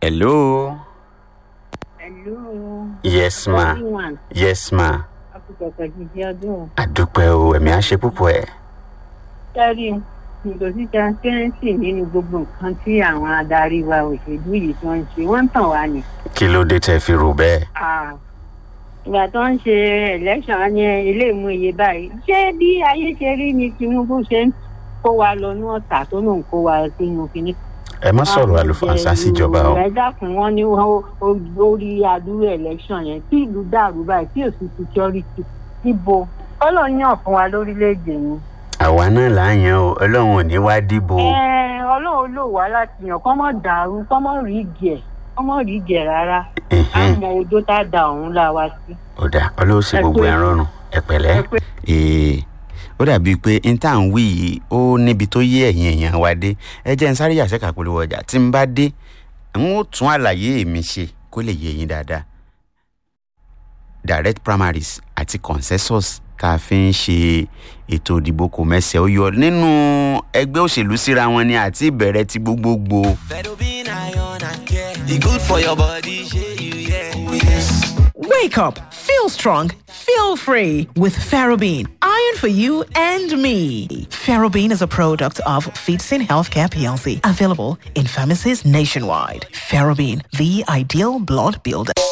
hello Hello. yes ma Everyone, yes ma akùkọ̀kọ̀ jíjí ọdún. àdúpẹ́ o ẹ̀mí á ṣe púpọ̀ ẹ̀. Sẹ́rí, ìgòsí transparency nínú gbogbo nǹkan tí àwọn adarí wa òṣèlú yìí tó ń ṣe, wọ́n ń tàn wá ni. kí ló dé tẹ́ fi rò bẹ́ẹ̀. Ah, Ìgbà tó ń ṣe election ní ilé ìmú iye báyìí, ṣé bí ayé ṣe rí ni Tinubu ṣe ń kó wa lọ ní ọ̀tà tó lòun kó wa sínú kinní ẹ má sọ̀rọ̀ àlùfànṣá síjọba o. ẹ dákun wọn ní wọn ó lórí adúrú election yẹn tí ìlú dàrú báyìí tí ò sí security níbo ọlọ́run yàn fún wa lórílẹ̀‐èdè yìí. àwa náà là ń yan o ọlọ́run ò ní wá dìbò. ẹ ọlọ́run ló wá láti yàn kọ́ mọ́ dàrú kọ́ mọ́ rí gẹ̀ kọ́ mọ́ rí gẹ̀ rárá Ẹ̀hẹ́n. àmọ́ odó tá a da ọ̀hún la wá sí. ó dà ọlọ́run sì Ẹ gbogbo pé- ẹ̀ rọrùn ẹ pẹ̀lẹ́. ẹ pé- Ee, ó dàbíi pé n tá à ń wí yìí ó níbi tó yé ẹ̀yìn èèyàn wa dé ẹ jẹ́ n sáré yàtọ̀ kàpolówó ọjà tí n bá dé n ó tún àlàyé mi ṣe kó lè yé yín dáadáa. direct primaries àti consensus tá a fi ń ṣe ètò ìdìbò kò mẹ́sẹ̀ ó yọ nínú ẹgbẹ́ òṣèlú síra wọn ni àti ìbẹ̀rẹ̀ ti gbogbogbò. Fedobin iron and care. E good for your body, shey you yeah. Oh yes. Wake up, feel strong, feel free with Ferrobin, iron for you and me. Ferrobin is a product of Feedsin Healthcare PLC, available in pharmacies nationwide. Ferrobin, the ideal blood builder.